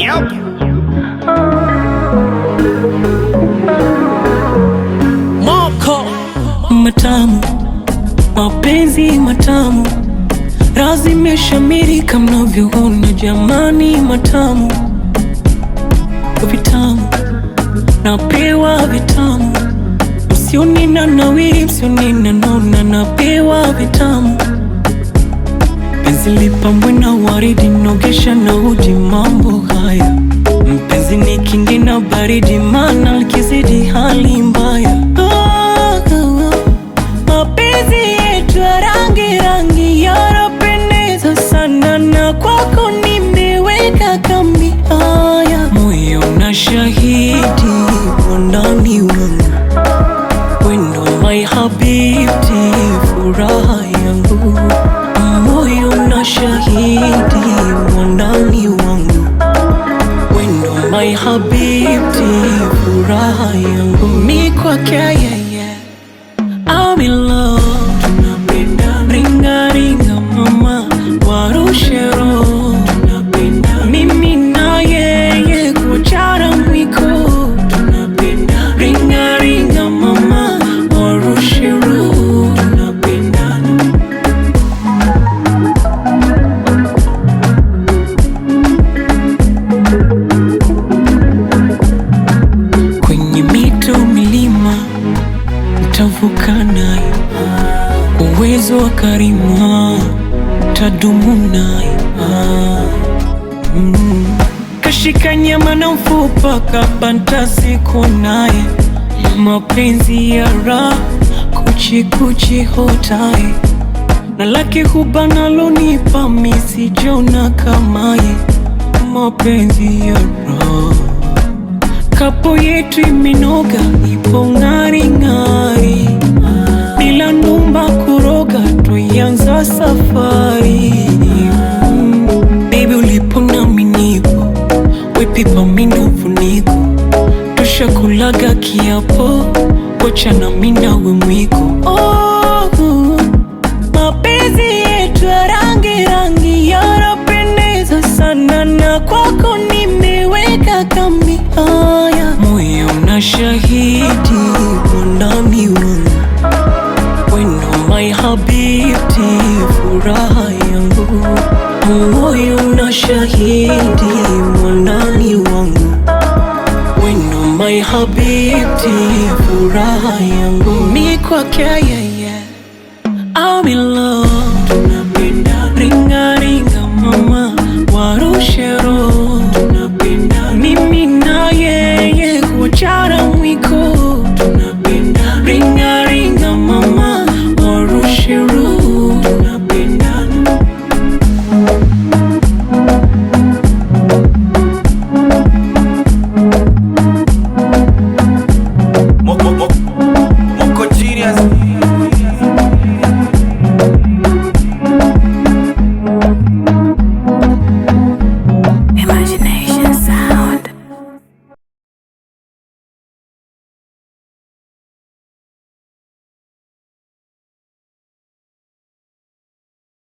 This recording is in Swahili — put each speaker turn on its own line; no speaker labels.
Yep.
Moko matamu, mapenzi matamu, razi imeshamiri kama mnavyoona jamani, matamu vitamu, napewa vitamu, msioni na nawiri, msioni na nona, napewa vitamu, penzi lipambwe na waridi, nogesha na uji, mambo haya mpenzi ni kingi na baridi, mana likizidi hali mbaya. Ah, ah, ah. Mapenzi yetu ya rangi rangi yanapendeza sana, na kwako nimeweka kambi. Haya, moyo na shahidi wandani wangu, wendo my habibti, furaha yangu, moyo na shahidi wandani wangu wendo my habibti, furaha yangu mi kwake yeye, I'm in love. Tunapenda ringa ringa mama, warushe roho. Tunapenda mimi na yeye kuchara mwiko. Tunapenda ringa ringa mama, warushe roho. Tunapendana. kwenye mito milima ntavuka naye, uwezo wa karima tadumu naye. Mm. Kashika nyama na mfupa kabanta siku naye, mapenzi ya raha kuchikuchi hotaye na lake huba nalonipa misijona kamaye, mapenzi ya raha kapo yetu imenoga, ipo ng'ari ng'ari, bila numba kuroga, tuianza safari mm. Baby ulipo nami nipo, wepipa mindo funiko, tushakulaga kiapo, wacha nami nawe mwiko oh, mapenzi yetu ya rangi rangi yanapendeza sana, na kwako nimeweka kambi. Haya, moyo na shahidi wandani wangu, wendo my habibti, furaha yangu, moyo na shahidi wandani wangu, wendo my habibti, furaha yangu, mi kwake yeye I'm in